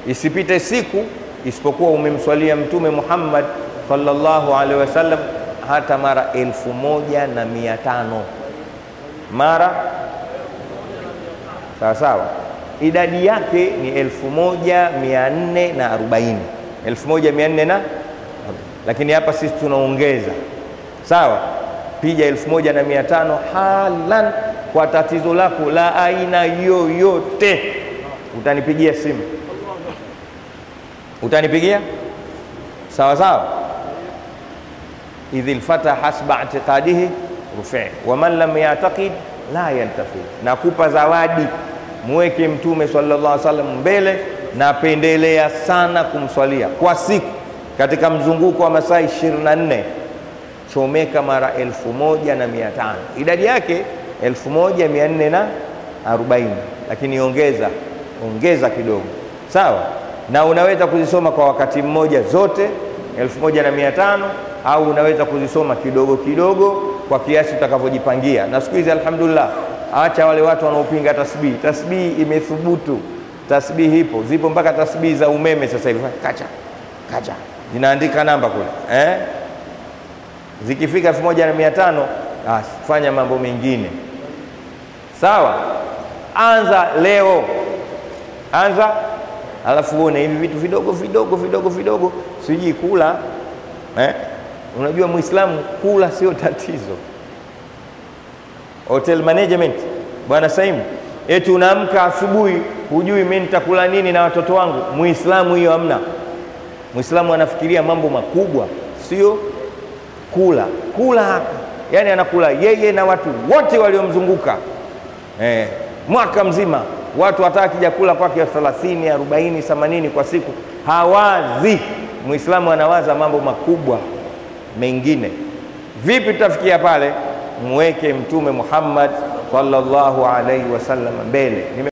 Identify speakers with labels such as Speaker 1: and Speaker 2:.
Speaker 1: isipite siku isipokuwa umemswalia Mtume Muhammad sallallahu alaihi wasallam hata mara elfu moja na mia tano mara sawa sawa, idadi yake ni elfu moja mia nne na arobaini elfu moja mia nne na lakini hapa sisi tunaongeza sawa, pija elfu moja na mia tano halan kwa tatizo lako la aina yoyote, utanipigia simu, utanipigia sawa sawa. idh lfata hasba i'tiqadihi rufi wa man lam ya'taqid la yantafi. Nakupa zawadi, mweke Mtume sallallahu alaihi wasallam mbele, napendelea sana kumswalia kwa siku katika mzunguko wa masaa 24 chomeka mara elfu moja na mia tano idadi yake elfu moja mia nne na arobaini lakini ongeza ongeza kidogo sawa, na unaweza kuzisoma kwa wakati mmoja zote elfu moja na mia tano au unaweza kuzisoma kidogo kidogo kwa kiasi utakavyojipangia. Na siku hizi alhamdulillah, acha wale watu wanaopinga tasbihi. Tasbihi imethubutu, tasbihi ipo, zipo mpaka tasbihi za umeme sasa hivi, kacha kacha zinaandika namba kule eh? Zikifika elfu moja na mia tano basi fanya mambo mengine sawa. Anza leo, anza alafu uone hivi vitu vidogo vidogo vidogo vidogo, sijui kula eh? Unajua Muislamu kula sio tatizo. Hotel management bwana Saimu, eti unaamka asubuhi hujui mimi nitakula nini na watoto wangu. Muislamu hiyo hamna. Muislamu anafikiria mambo makubwa, sio kula kula hapa, yani anakula yeye na watu wote waliomzunguka eh, mwaka mzima watu hata akija kula kwake 30 40 80 kwa siku hawazi. Muislamu anawaza mambo makubwa mengine. Vipi tutafikia pale? Mweke Mtume Muhammad sallallahu alaihi wasallam mbele.